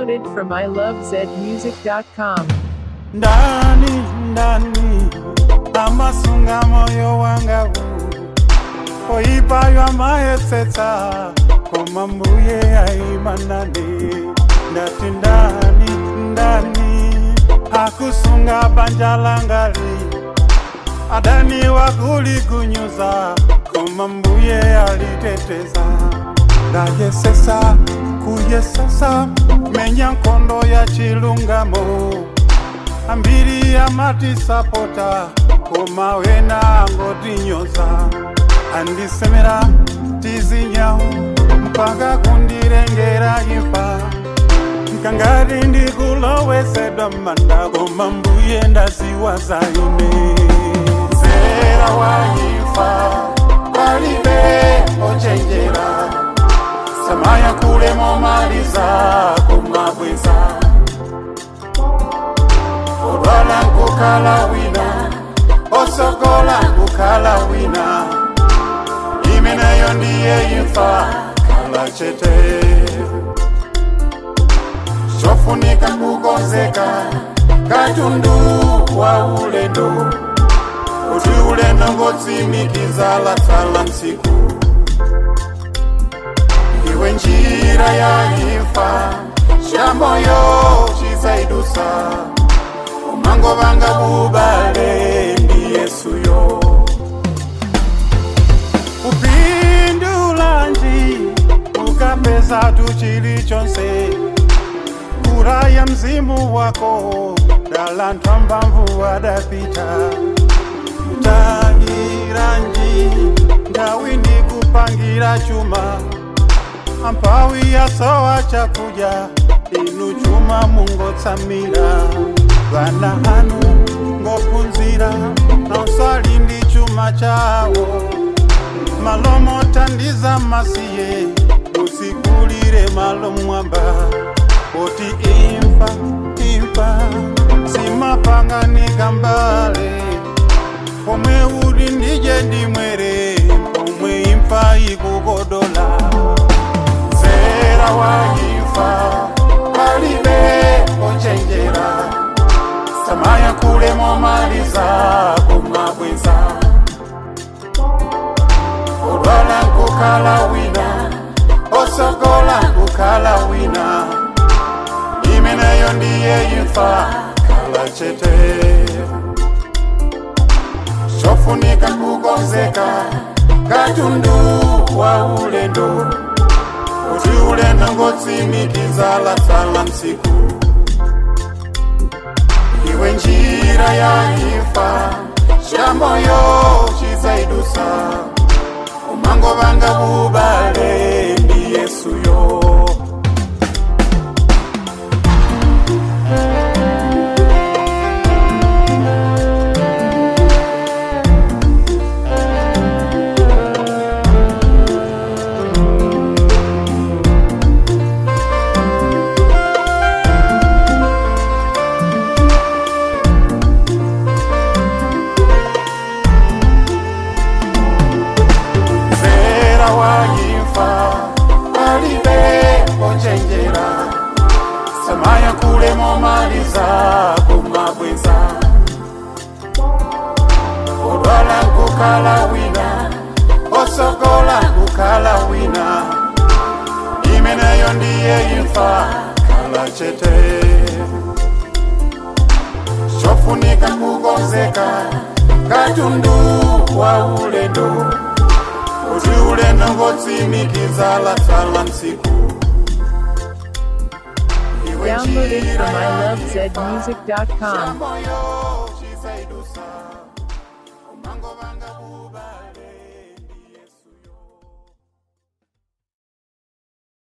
Downloaded from ilovezmusic.com. ndani ndani amasunga moyo wanga oipayo amaetsetsa koma mbuye aimanane ndati ndani ndani akusunga banja langali adani wakuligunyuza koma mbuye aliteteza ndayesesa kuyesesa menya nkondo ya chilungamo ambiri amatisapota koma wena angotinyoza andisemera tizinyawo mpaka kundirengera imfa nkangati ndikulowesedwa manda koma mbuye ndaziwa zayone zera waimfa palibe ochenjera samaya kule momaliza kumabweza olwala nkukala wina osokola nkukala wina ime nayo ndiye imfa kala chete chofunika kukonzeka katundu wa ulendo kuti ulendo ngotsimikiza latsala msiku iwe njira ya imfa chamoyo chizaidusa umango vanga bubale ndi yesuyo upindulanji ukapeza tu chilichonse kura ya mzimu wako dala ntwambamvu wadapita tahiranji ndawi ndi kupangira chuma ampawi yasowa chakuja inu chuma mungotsamira vana hanu ngopunzira nausali ndi chuma chawo malomo tandiza masiye musikulire malo mwamba oti imfa imfa simapanganika mbale pomwe uli ndije ndimwere pomwe imfa ikukodola zera waimfa palibe ochenjera samaya kule momaliza kumabweza olwala nkukala wina osokola nkukala wina ime nayo ndiye imfa kala chete chofunika kukonzeka katundu wa ulendo kuti ulendo ngotsimikiza latsala msiku iwe njira ya imfa chamoyo chizaidusa umango vanga bubale ndi yesuyo zera waimfa palibe ochenjera samaya kule momaliza kumabweza olwala nkukala wina osokola nkukala wina ime nayo ndiye imfa kala chete chofunika kukonzeka katundu wa ulendo kuti ulendo ngotsimikiza latsala msiku Iwe Downloaded njira from ya ilovezmusic.com. moyo chizaidusa